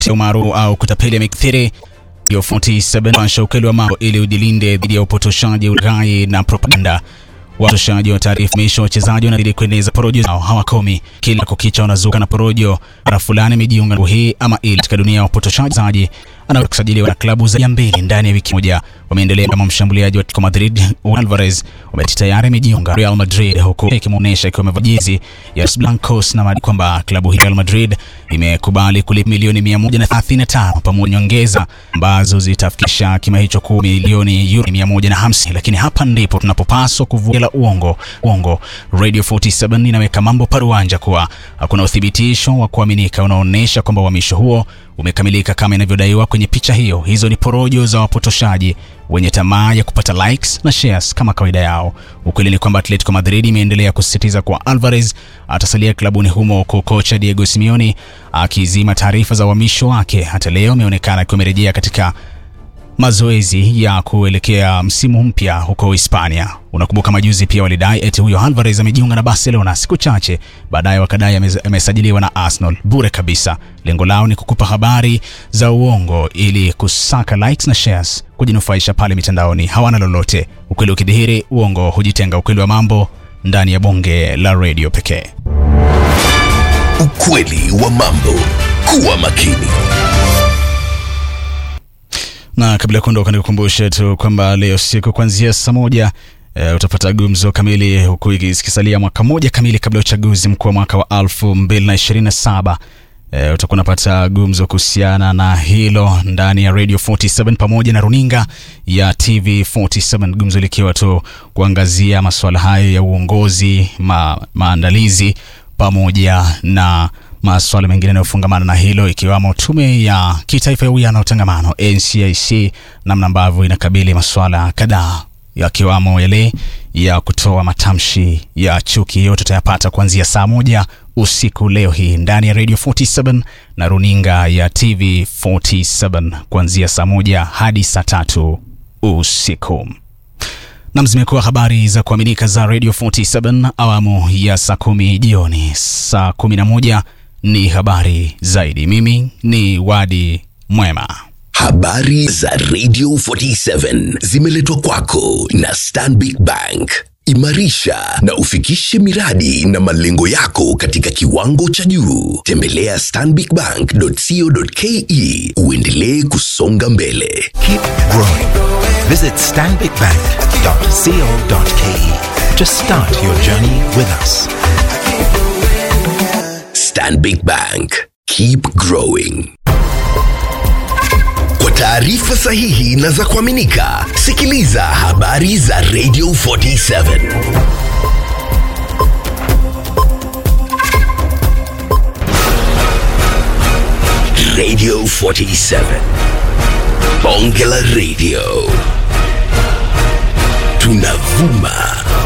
umaarufu au kutapeli yamekithiri. Radio 47 washa ukweli wa mambo ili ujilinde dhidi ya upotoshaji, ulaghai na propaganda. Wapotoshaji wa taarifa misho wachezaji wanazidi kueneza porojo zao hawakomi. Kila kukicha wanazuka na porojo mara fulani imejiunga na hii ama ile. Katika dunia ya upotoshaji anaweza kusajiliwa na klabu za mbili ndani ya wiki moja. Wameendelea kama mshambuliaji wa Atletico Madrid Alvarez wameti tayari amejiunga Real Madrid, huku ikimuonesha ikiwa amevaa jezi ya Los Blancos na madai kwamba klabu hii Real Madrid imekubali kulipa milioni 135 pamoja nyongeza ambazo zitafikisha kima hicho kuwa milioni euro 150. Lakini hapa ndipo tunapopaswa kuvuela uongo. Uongo. Radio 47 inaweka mambo paruanja kuwa hakuna uthibitisho wa kuaminika unaoonyesha kwamba uhamisho huo umekamilika kama inavyodaiwa kwenye picha hiyo. Hizo ni porojo za wapotoshaji wenye tamaa ya kupata likes na shares kama kawaida yao. Ukweli ni kwamba Atletico Madrid imeendelea kusisitiza kuwa Alvarez atasalia klabuni humo, huku kocha Diego Simeone akizima taarifa za uhamisho wake. Hata leo ameonekana akiwa amerejea katika mazoezi ya kuelekea msimu mpya huko Hispania. Unakumbuka majuzi pia walidai eti huyo Alvarez amejiunga na Barcelona, siku chache baadaye wakadai amesajiliwa na Arsenal bure kabisa. Lengo lao ni kukupa habari za uongo ili kusaka likes na shares, kujinufaisha pale mitandaoni. Hawana lolote. Ukweli ukidhihiri, uongo hujitenga. Ukweli wa mambo ndani ya bonge la redio pekee. Ukweli wa mambo. Kuwa makini. Na kabla ya kuondoka, nikukumbushe tu kwamba leo siku kuanzia saa moja e, utapata gumzo kamili, huku ikisalia mwaka moja kamili kabla ya uchaguzi mkuu wa mwaka wa 2027. E, utakuwa unapata gumzo kuhusiana na hilo ndani ya Radio 47 pamoja na runinga ya TV 47, gumzo likiwa tu kuangazia masuala hayo ya uongozi, ma, maandalizi pamoja na masuala mengine yanayofungamana na hilo ikiwamo tume ya kitaifa ya uwiano na utangamano NCIC, namna ambavyo inakabili masuala kadhaa yakiwamo yale ya kutoa matamshi ya chuki. Yote tutayapata kuanzia saa moja usiku leo hii ndani ya Radio 47 na runinga ya TV 47 kuanzia saa moja hadi saa tatu usiku. Nam, zimekuwa habari za kuaminika za Radio 47 awamu ya saa kumi jioni. Saa kumi na moja ni habari zaidi. Mimi ni Wadi Mwema. Habari za Radio 47 zimeletwa kwako na Stanbic Bank. Imarisha na ufikishe miradi na malengo yako katika kiwango cha juu. Tembelea stanbicbank.co.ke uendelee kusonga mbele. Keep growing. Visit stanbicbank.co.ke to start your journey with us. Stanbic Bank. Keep growing. Kwa taarifa sahihi na za kuaminika, sikiliza habari za Radio 47. Radio 47. Bonge la Radio. Tunavuma